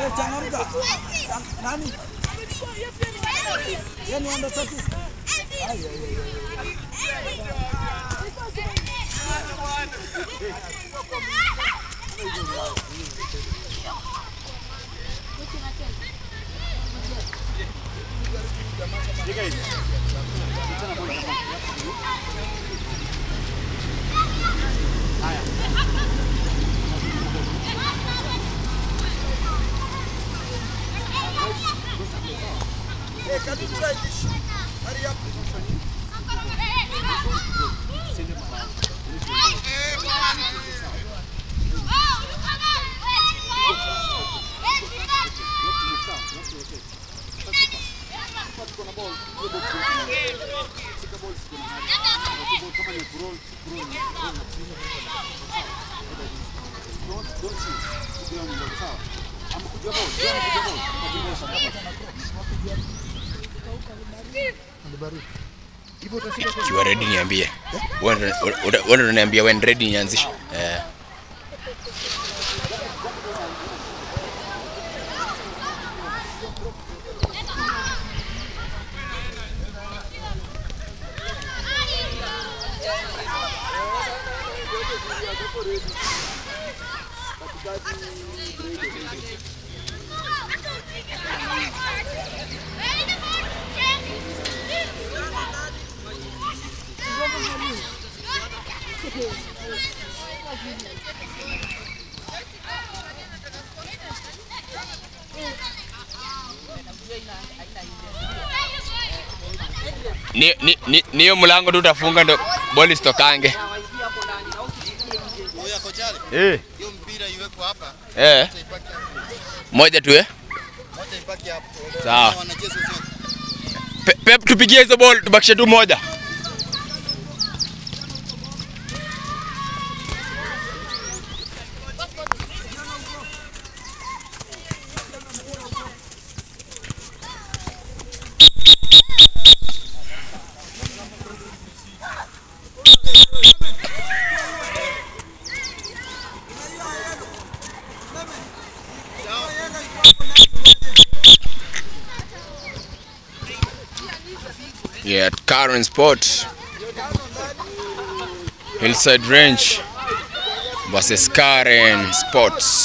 Eh, changamka. Chang- Nani? Yeye ni under 30. Eh, can you try this? Hurry up. Kiwa ready niambie. Wewe ndo- wewe ndo unaniambia when ready nianzishe. Eh. Ni ni ni ni hiyo mlango tu utafunga ndo boli sitokange. Oya kochale, Eh. hiyo mpira iwekwe hapa, Eh. moja ipaki hapo. Moja tu eh. Moja ipaki hapo. Sawa. Wanacheza zote. Pe- Pep tupigie hizo ball tubakishe tu moja. Yeah, at Karen Sport. Hillside Range versus Karen Sports.